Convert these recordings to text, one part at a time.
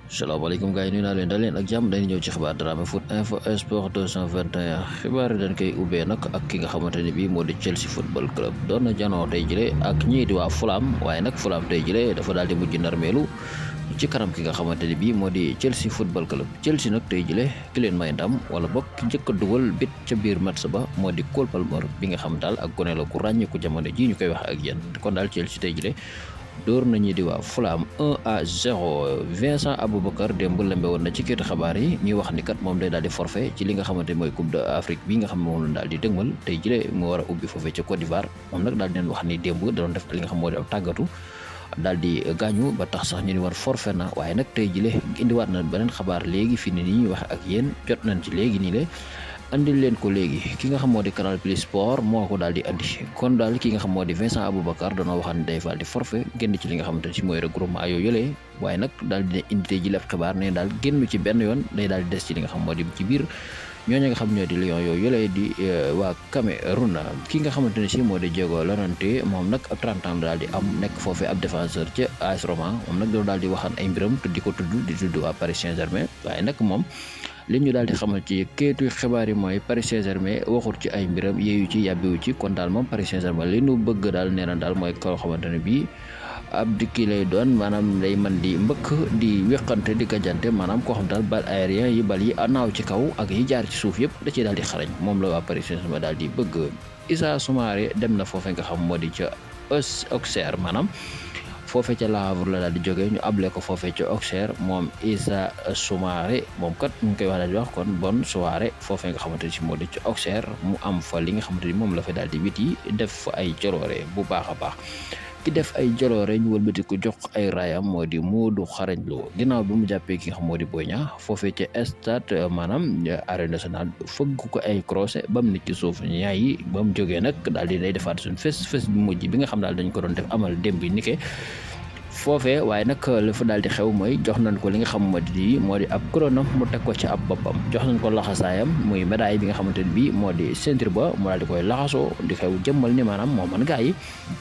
salaamaaleykum gars yi nuyu naa leen daal leen ak jàmm dañu ñëw ci xibaar Dramé foot info sport 221 xibaar yi dañ koy ubbee nag ak ki nga xamante ne bii moo di Chelsea football club doon na janoo tey jëlee ak ñii di waa Fulham waaye nag Fulham tey jëlee dafa daal di mujj narmeelu ci kanam ki nga xamante ne bii moo di Chelsea football club Chelsea nag tey jëlee ki leen may ndam wala bokk ki njëkk a dugal bit ca biir match ba moo di Cole Palmer bi nga xam daal ak gone la ku ràññeeku jamono jii ñu koy wax ak yéen kon daal Chelsea tey jëlee. door nañu di waa Fulham 1 à 0 Vincent Aboubacar démb lembe woon na ci kéetu xabaar yi ñuy wax ni kat moom day daal di forfait ci li nga xamante mooy Coupe d'Afrique bi nga xam moom la daal di dëgmal tey jëlee mu war a ubbi foofee ca Côte d'Ivoire moom nag daal di leen wax ni démb da doon def li nga xam moo di ab tàggatu daal di gaañu ba tax sax ñu ni war forfait na waaye nag tey jëlee indiwaat na beneen xabaar léegi fi ni ñuy wax ak yéen jot nañ ci léegi nii le andil leen ko léegi ki nga xam moo di Canal Plus Sport moo ko daal di andi kon daal ki nga xam moo di Vincent Aboubacar danoo waxaan ne day faal di forfait génn ci li nga xamante ne si mooy regroupement yooyu yëlee waaye nag daal di indi tey ji lépp xibaar ne daal génn ci benn yoon day daal di des ci li nga xam moo di ci biir ñooñu nga xam ñoo di Lions yooyu yëlee di waa Cameroun ki nga xamante ne si moo di Diego Llorente moom nag ab 30 ans daal di am nekk foofee ab défenseur ca AS Roma moom nag daal di waxaan ay mbiram te di ko tudd di tudd waa Paris Saint-Germain waaye nag moom li ñu daal di xamal ci kéetu xibaar yi mooy Paris Saint-Germain waxul ci ay mbiram yeeyu ci yàbbiwu ci kon daal moom Paris Saint-Germain li nu bëgg daal nee na daal mooy koo xamante ne bii ab dikki lay doon maanaam lay mën di mbëkk di wéqante di gajante maanaam koo xam daal bal aérien yi bal yi naaw ci kaw ak yi jaar ci suuf yëpp da ciy daal di xarañ moom la waa Paris Saint-Germain daal di bëgg Issa Soumaré dem na foofee nga xam moo di ca Auxerre maanaam foofee ca Le Havre la daal di jógee ñu able ko foofee ca Auxerre moom Issa Soumaré moom kat mu ngi koy wax daal di wax kon bonne soirée foofee nga xamante ni si moo di ca Auxerre mu am fa li nga xamante ni moom la fa daal di wit yi def fa ay jaloore bu baax a baax ki def ay jaloore ñu wëlbati ko jox ay raayam moo di Modou Xarañ Lo ginnaaw bi mu jàppee ki nga xam moo di Boy Niang foofee ca stade maanaam arène nationale fëgg ko ay croisé ba mu nit ci suuf ñaay yi ba mu jógee nag daal di day defaat suñ fes fes bi mujj bi nga xam daal dañ ko doon def amal démb bi nike foofee waaye nag li fa daal di xew mooy jox nañ ko li nga xam moo di moo di ab couronne mu teg ko ci ab boppam jox nañ ko laxasaayam muy médaille bi nga xamante ne bii moo di ceinture ba mu daal di koy laxasoo di xew jëmmal ni maanaam moo man gaa yi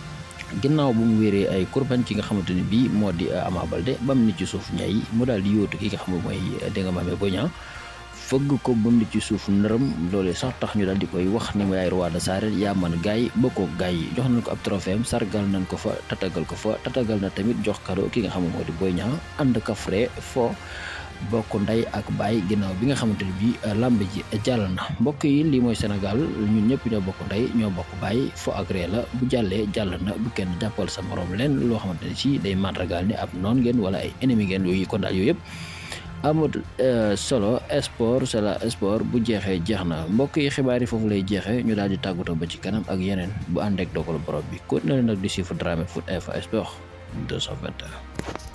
ginnaaw bu mu wéeree ay kurbañ ki nga xamante ne bii moo di Ama Baldé ba mu nit ci suuf ñay mu daal di yóotu ki nga xam ne mooy dégg nga maame Boy Niang fëgg ko ba mu nit ci suuf nërëm loolee sax tax ñu daal di koy wax ni mu yaay roi des arènes yaa man gaay bokkoo gaay yi jox nañ ko ab trophée am sargal nañ ko fa tatagal ko fa tatagal na tamit jox kado ki nga xam ne moo di Boy Niang ànd ka frais fo bokk ndey ak baay ginnaaw bi nga xamante ne bii làmb ji jàll na mbokk yi lii mooy Sénégal ñun ñëpp ñoo bokk ndey ñoo bokk baay fo ak ree la bu jàllee jàll na bu kenn jàppal sa morom leen loo xamante ne si day màndargaal ni ab noon ngeen wala ay ennemi ngeen yooyu kon daal yooyu yëpp amut solo sport c'est la sport bu jeexee jeex na mbokk yi xibaar yi foofu lay jeexee ñu daal di tàggatoo ba ci kanam ak yeneen bu ànd ak dogal borom bi kon na leen nag di suivre Dramé foot info sport 221